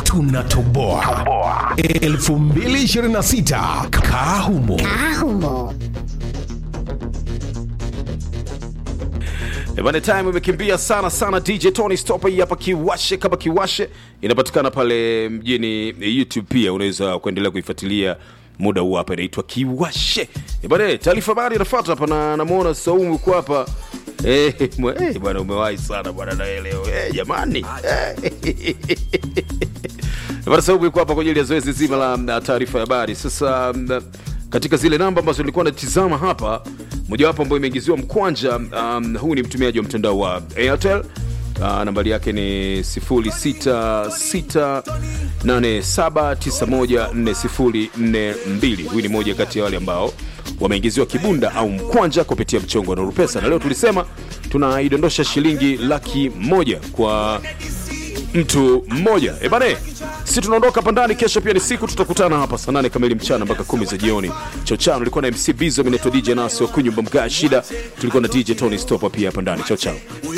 tunatoboa 2026 kahumo Ahumo. Eh, Bana, time imekimbia sana sana. DJ Tony Stop hii hapa Kiwashe kama Kiwashe inapatikana pale mjini YouTube, pia unaweza kuendelea kuifuatilia muda huu hapa, inaitwa Kiwashe. Eh, Bana, taarifa habari inafuata hapa na namuona Saumu yuko hapa. Eh, mwe- eh, bwana umewahi sana bwana na leo. Eh, jamani. Eh. Bwana Saumu yuko hapa kwa ajili ya zoezi zima la mm, taarifa ya habari. Sasa mm, katika zile namba ambazo nilikuwa natizama hapa, mojawapo ambayo imeingiziwa mkwanja, um, huu ni mtumiaji wa mtandao wa Airtel. Uh, nambari yake ni 0668791402. Huyu ni moja kati ya wale ambao wameingiziwa kibunda au mkwanja kupitia mchongo wa Nuru Pesa, na leo tulisema tunaidondosha shilingi laki moja kwa mtu mmoja. E bane, si tunaondoka hapa ndani. Kesho pia ni siku, tutakutana hapa saa nane kamili mchana mpaka kumi za jioni. Chao chao, nilikuwa na MC Bizo, mimi naitwa DJ Nasi wa kunyumba mga shida, tulikuwa na DJ Tony Stopper pia hapa ndani. Chao chao.